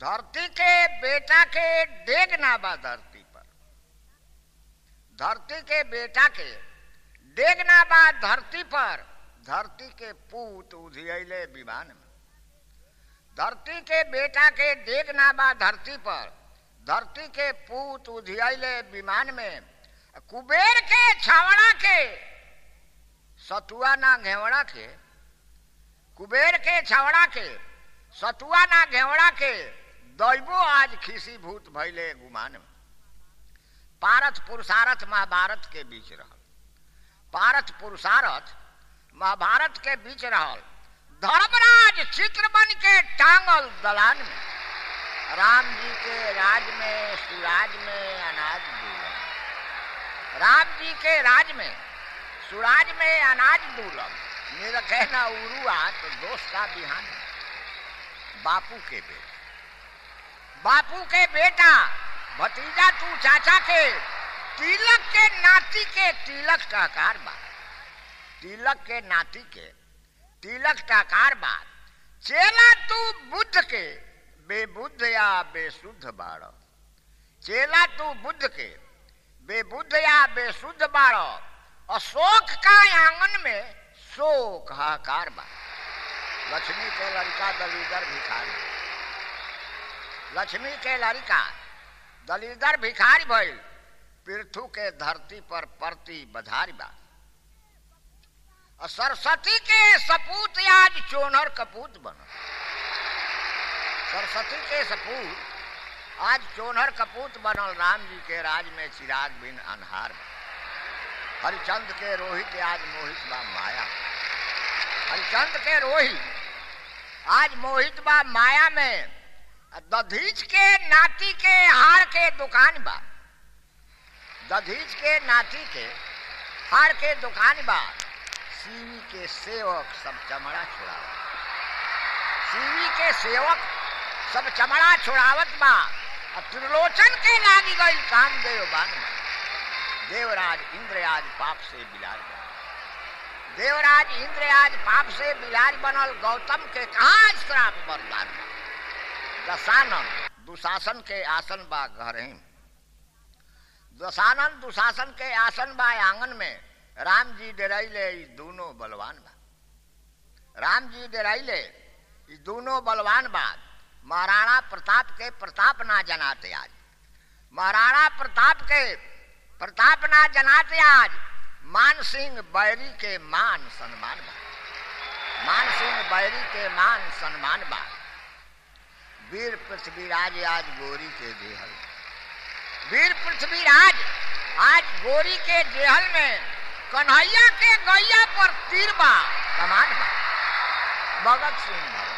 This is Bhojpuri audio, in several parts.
धरती के बेटा के डेग ना बा धरती पर धरती के बेटा के डेग ना बा धरती पर धरती के पूत उधियले विमान में धरती के बेटा के डेग ना बा धरती पर धरती के पूत उधियले विमान में कुबेर के छावड़ा के सतुआ ना घेवड़ा के कुबेर के छावड़ा के सतुआ ना घेवड़ा के दैबो आज खिसी भूत भैले गुमान में पारथ पुरुषारथ महाभारत के बीच रहल पारथ पुरुषारथ महाभारत के बीच रहल धर्मराज चित्र बन के टांगल दलान में राम जी के राज में सुराज में अनाज दूलम राम जी के राज में सुराज में अनाज दूलम मेरा कहना उरुआ तो दोस्त का बिहान बापू के बेटा बापू के बेटा भतीजा तू चाचा के तिलक के नाती के तिलक टाकार बा तिलक के नाती के तिलक टाकार बा चेला तू बुद्ध के बेबुद्ध या बेशुद्ध बाड़ चेला तू बुद्ध के बेबुद्ध या बेशुद्ध बाड़ अशोक का आंगन में शोक हाकार बा लक्ष्मी के लड़का दलीदर भिखारी लक्ष्मी के लड़का दलीदर भिखारी भइल पृथु के धरती पर परती बधारी बा सरस्वती के सपूत आज चोनर कपूत बन सरस्वती के सपूत आज चोनर कपूत बनल राम जी के राज में चिराग बिन अनहार बा हरिचंद के रोहित आज मोहित बा माया हरिचंद के रोहित आज मोहित बा माया में दधीच के नाती के हार के दुकान बा दधीच के नाती के हार के दुकान बा सीवी के सेवक सब चमड़ा छुड़ावत सीवी के सेवक सब चमड़ा छुड़ावत बा त्रिलोचन के लागी गई काम देव बान देवराज इंद्र आज पाप से बिलार बनल देवराज इंद्र आज पाप से बिलार बनल गौतम के कहा श्राप बरदान दशानन दुशासन के आसन बा घर दशानन दुशासन के आसन बा आंगन में राम जी डराइले दोनों बलवान बा राम जी डराइले दोनों बलवान बा महाराणा प्रताप के प्रताप ना जनाते आज महाराणा प्रताप के प्रताप ना जनाते आज मान सिंह बैरी के मान सम्मान बा मान सिंह बैरी के मान सम्मान बा वीर पृथ्वीराज आज गोरी के देहल वीर पृथ्वीराज आज गोरी के देहल में कन्हैया के गैया पर तीर बा कमान बा भगत सिंह भगत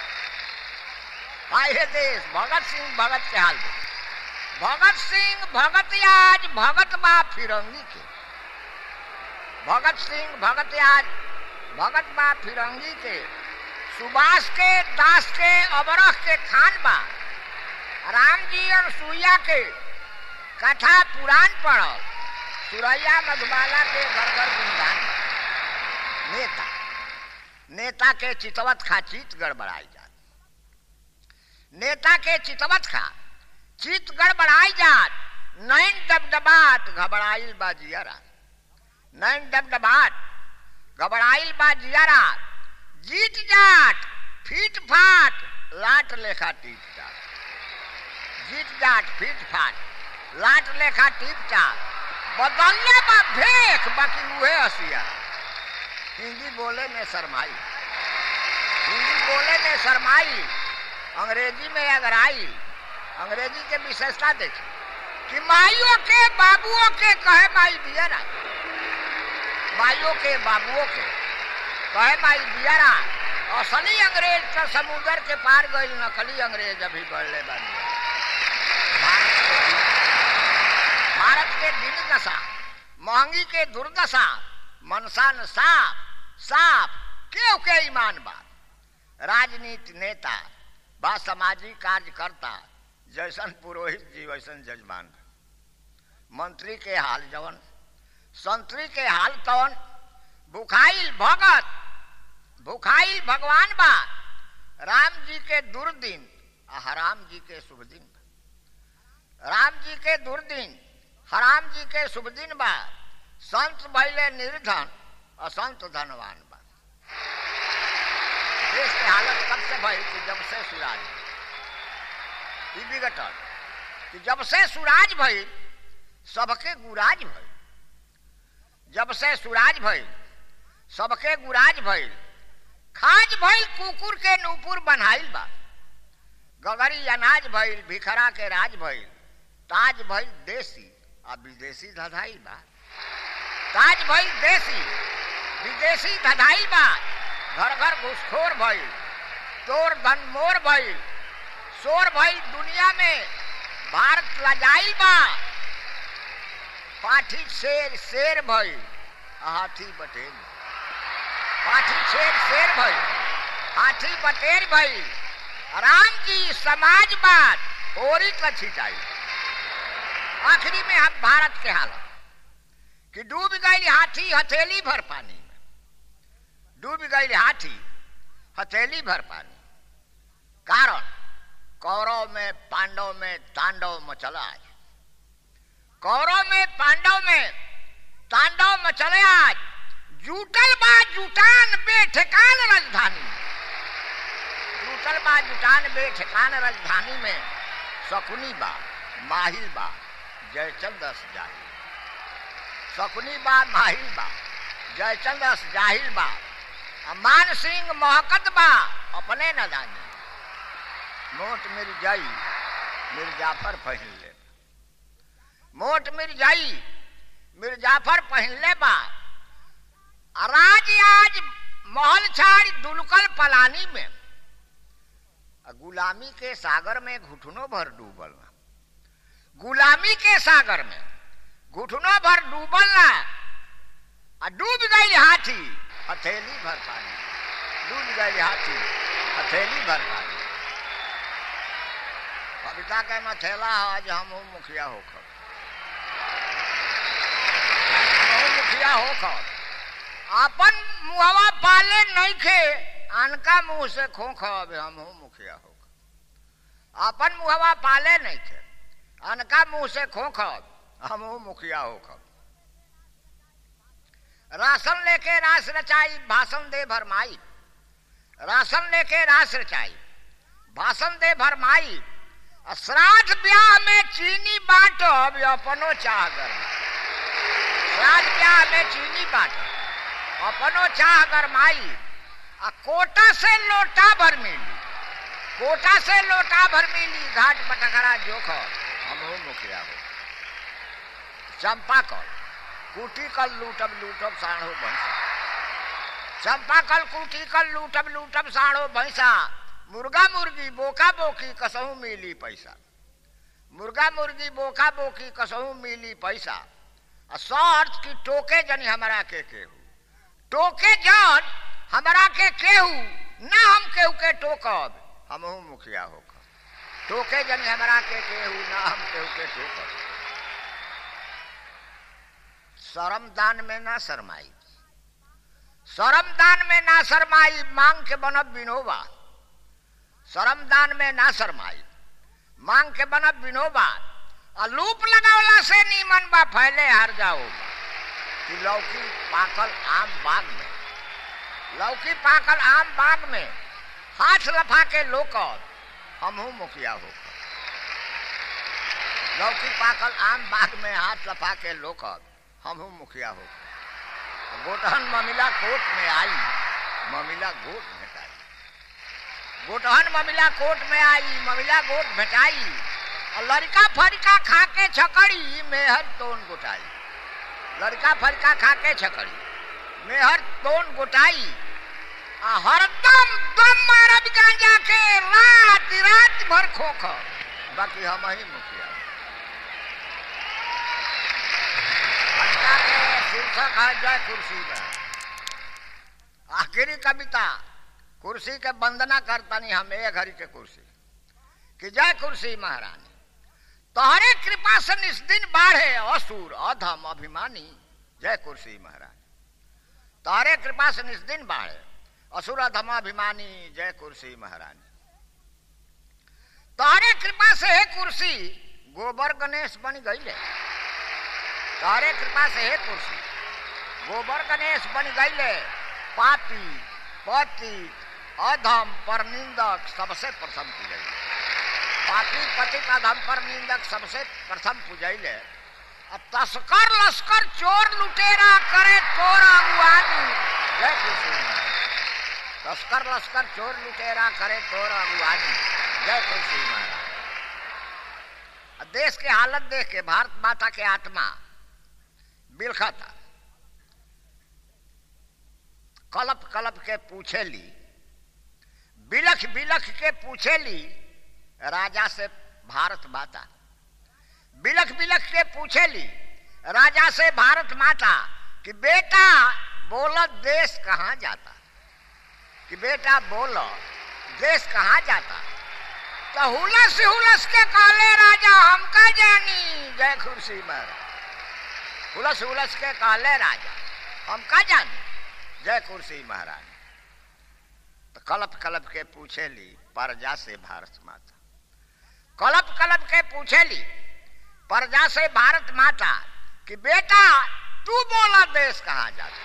हाय देश भगत सिंह भगत के हाल भगत सिंह भगत आज भगत बा फिरंगी के भगत सिंह भगत आज भगत बा फिरंगी के सुभाष के दास के अबरख के खान बा राम जी और सुइया के कथा पुराण पढ़ल सुरैया मधुबाला के घर घर गुणगान नेता नेता के चितवत खा चित गड़बड़ाई जात नेता के चितवत खा चित गड़बड़ाई जात नैन डबडबात घबराइल बा जियारा नैन डबडबात घबराइल बा जियारा जीत जाट फीट फाट लाट लेखा टीप जाट जीत जाट फीट फाट लाट लेखा टीप जाट बदलने बा भेख बाकी उहे हसिया हिंदी बोले में शरमाई हिंदी बोले में शरमाई अंग्रेजी में अगराई अंग्रेजी के विशेषता देखी कि माइयों के बाबुओं के कहे माई दिया ना माइयों के बाबुओं के कहे माई दिया ना असली अंग्रेज तो समुद्र के पार गई नकली अंग्रेज अभी बढ़ले बन भारत के दिन दशा महंगी के दुर्दशा मनसान साफ साफ क्यों के ईमान बात राजनीति नेता बा सामाजिक कार्यकर्ता जैसन पुरोहित जी वैसन जजमान मंत्री के हाल जवन संतरी के हाल तवन भुखाइल भगत भुखाइल भगवान बा राम जी के दुर्दिन आ हराम जी के शुभ दिन बा राम जी के दुर्दिन हराम जी के शुभ दिन बा संत भैले निर्धन असंत धनवान बा देश के हालत कब से भई कि जब से सुराज ई बिगटल कि जब से सुराज भई सबके गुराज भई जब से सुराज भई सबके गुराज भइल खाज भइल कुकुर के नूपुर बनाइल बा गगरी अनाज भइल भिखरा के राज भइल ताज भइल देसी आ विदेशी धधाइल बा ताज भइल देसी विदेशी धधाइल बा घर घर घुसखोर भइल तोर धन मोर भइल शोर भइल दुनिया में भारत लजाइल बा पाठी शेर शेर भइल हाथी बटेल पाठी शेर शेर भइल हाथी बटेर भइल राम जी समाजवाद ओरी का छिटाई आखिरी में हम भारत के हालत कि डूब गई हाथी हथेली भर पानी में डूब गई हाथी हथेली भर पानी कारण कौरव में पांडव में तांडव मचला आज कौरव में पांडव में तांडव मचले आज जूटल बा जुटान बेठकान राजधानी जूटल बा जुटान बेठकान राजधानी में शकुनी बा माहिल बा जयचंद जाहिल शकुनी बा माहिल बा जयचंद जाहिल बा मान सिंह महकत बा अपने न जानी मोट मिर जाई मिर्जाफर पहन ले मोट मिर्जाई मिर्जाफर पहन ले बा राज आज महल छाड़ दुलकल पलानी में गुलामी के सागर में घुटनों भर डूबल ना गुलामी के सागर में घुटनों भर डूबल ना आ डूब गई हाथी हथेली भर पानी डूब गई हाथी हथेली भर पानी कविता के मथेला आज हम मुखिया होकर मुखिया होकर अपन मुहवा पाले नहीं खे अनका मुंह से खोख अब हम मुखिया होकर अपन मुहवा पाले नहीं खे अनका मुंह से खोख हम मुखिया होकर राशन लेके रास रचाई भाषण दे भरमाई राशन लेके रास रचाई भाषण दे भरमाई श्राद्ध ब्याह में चीनी बांटो अब अपनो चाह कर श्राद्ध ब्याह में चीनी बांटो अपनो चाह गरमाई आ कोटा से लोटा भर मिली कोटा से लोटा भर मिली घाट पटखरा जोख हम हो मुखिया हो चंपा कल कुटी कल लूटब लूटब साढ़ो भैंसा चंपा कल कुटी कल लूटब लूटब साढ़ो भैंसा मुर्गा मुर्गी बोका बोकी कसहू मिली पैसा मुर्गा मुर्गी बोका बोकी कसहू मिली पैसा आ सर्च की टोके जनी हमारा के केहू टोके जन हमारा के केहू ना हम केहू के टोकब हमहू मुखिया होकर टोके जनी हमारा के केहू ना हम केहू के टोकब शरम दान में ना शरमाई शरम दान में ना शरमाई मांग के बनब बिनोबा शरम दान में ना शरमाई मांग के बनब बिनोबा आ लूप लगावला से नीमन बा फैले हार जाओ कि लौकी पाकल आम बाग में लौकी पाकल आम बाग में हाथ लफा के लोकर हमहू मुखिया होकर लौकी पाकल आम बाग में हाथ लफा के लोकर हमहू मुखिया होकर गोटहन ममिला कोट में आई ममिला गोट भेटाई गोटहन ममिला कोट में आई ममिला गोट भेटाई और लड़का फड़का खा के छकड़ी मेहर तोन गोटाई लड़का फड़का खा के छकड़ी मेहर तोन गोटाई आ हरदम दम मारब गांजा के रात रात भर खोख बाकी हम ही मुखिया कविता के शीर्षक है जय कुर्सी में आखिरी कविता कुर्सी के वंदना करतनी हम एक घड़ी के कुर्सी कि जय कुर्सी महारानी तोहरे कृपा से निस्दिन बाढ़े असुर अधम अभिमानी जय कुर्सी महारानी तोहरे कृपा से निस्दिन बाढ़े असुर अधम अभिमानी जय कुर्सी महारानी कुर्सी गोबर गणेश बन गईले तारे कृपा से हे कुर्सी गोबर गणेश बन गईले पापी पति अधम पर निंदक सबसे प्रथम पूजैले पापी पति अधम पर निंदक सबसे प्रथम पूजैले अब तस्कर लश्कर चोर लुटेरा करे तोरा अगुवानी जय कुर्सी तस्कर लश्कर चोर लुटेरा करे तोरा अगुवानी जय कुर्सी महाराज देश के हालत देख के भारत माता के आत्मा बिलखा था कलप कलप के पूछे ली बिलख बिलख के पूछे ली राजा से भारत माता बिलख बिलख के पूछे ली राजा से भारत माता कि बेटा बोलो देश कहाँ जाता कि बेटा बोलो देश कहाँ जाता तो हुलस हुलस के काले राजा हमका जानी जय खुर्सी महाराज हुलस हुलस के काले राजा हमका जानी जय कुर्सी महाराज तो कलप कलप के पूछे ली प्रजा से भारत माता कलप कलप के पूछे ली प्रजा से भारत माता कि बेटा तू बोला देश कहाँ जाता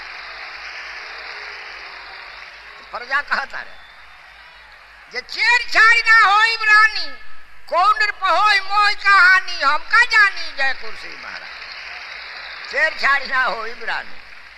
तो प्रजा कहता रे जे चेर छाड़ ना होई रानी कौन पहोई मोई कहानी हमका जानी जय कुर्सी महाराज चेर छाड़ ना होई रानी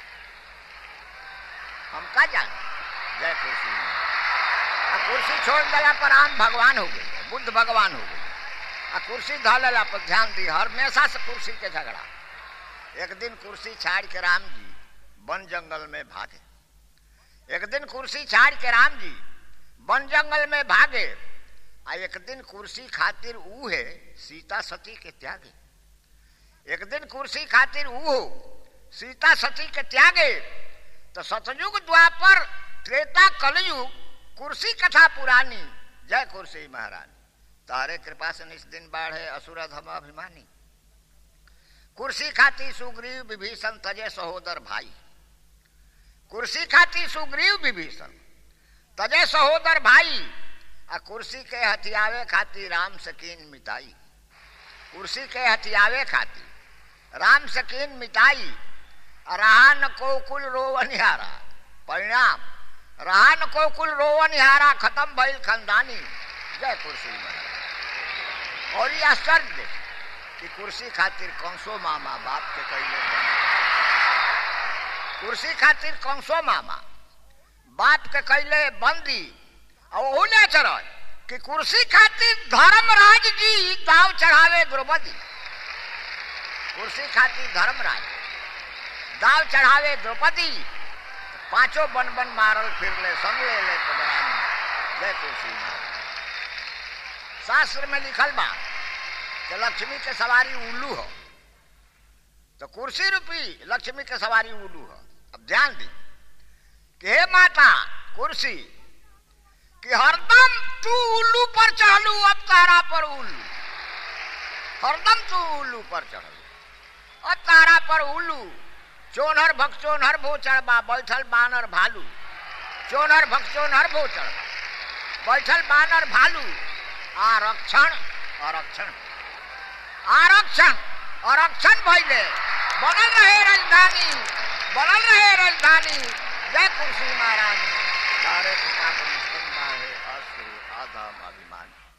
हमका जानी जय कुर्सी आ कुर्सी छोड़ दिला पर राम भगवान हो गए बुद्ध भगवान हो गए आ कुर्सी धलेला पर ध्यान दी हमेशा से कुर्सी के झगड़ा एक दिन कुर्सी छाड़ के राम जी वन जंगल में भागे एक दिन कुर्सी छाड़ के राम जी वन जंगल में भागे आ एक दिन कुर्सी खातिर ऊ है सीता सती के त्यागे एक दिन कुर्सी खातिर ऊ हो सीता सती के त्यागे तो सतयुग द्वापर त्रेता कलयुग कुर्सी कथा पुरानी जय कुर्सी महारानी तारे कृपा से निस दिन बाढ़े असुर धम अभिमानी कुर्सी खाती सुग्रीव विभीषण तजे सहोदर भाई कुर्सी खाती सुग्रीव विभीषण तजे सहोदर भाई आ कुर्सी के हथियावे खाती राम सकीन मिताई कुर्सी के हथियावे खाती राम सकीन मिताई रहा न को कुल रोवनिहारा परिणाम रहा न को कुल रोवनिहारा खत्म भइल खानदानी जय कुर्सी महाराज और ये आश्चर्य देख कि कुर्सी खातिर कंसो मामा बाप के कैले कुर्सी खातिर कंसो मामा बाप के कैले बंदी और ओहू ले चढ़ कि कुर्सी खातिर धर्मराज जी दाव चढ़ावे द्रौपदी कुर्सी खातिर धर्मराज दाव चढ़ावे द्रौपदी पांचों बन बन मारल फिर ले संग ले ले पगड़ानी जय कुर्सी शास्त्र में लिखल बा कि लक्ष्मी के सवारी उल्लू हो तो कुर्सी रूपी लक्ष्मी के सवारी उल्लू हो अब ध्यान दी कि हे माता कुर्सी कि हरदम तू उल्लू पर चढ़लू अब तारा पर उल्लू हरदम तू उल्लू पर चढ़लू अब तारा पर उल्लू चोनहर भक्चोनहर भोचड़ बा बैठल बानर भालू चोनहर भक्चोनहर भोचड़ बैठल बानर भालू आरक्षण आरक्षण आरक्षण आरक्षण भैले बनल रहे राजधानी बनल रहे राजधानी जय कुर्सी महारानी सारे पिता को मुस्लिम है अश्रु आधम अभिमान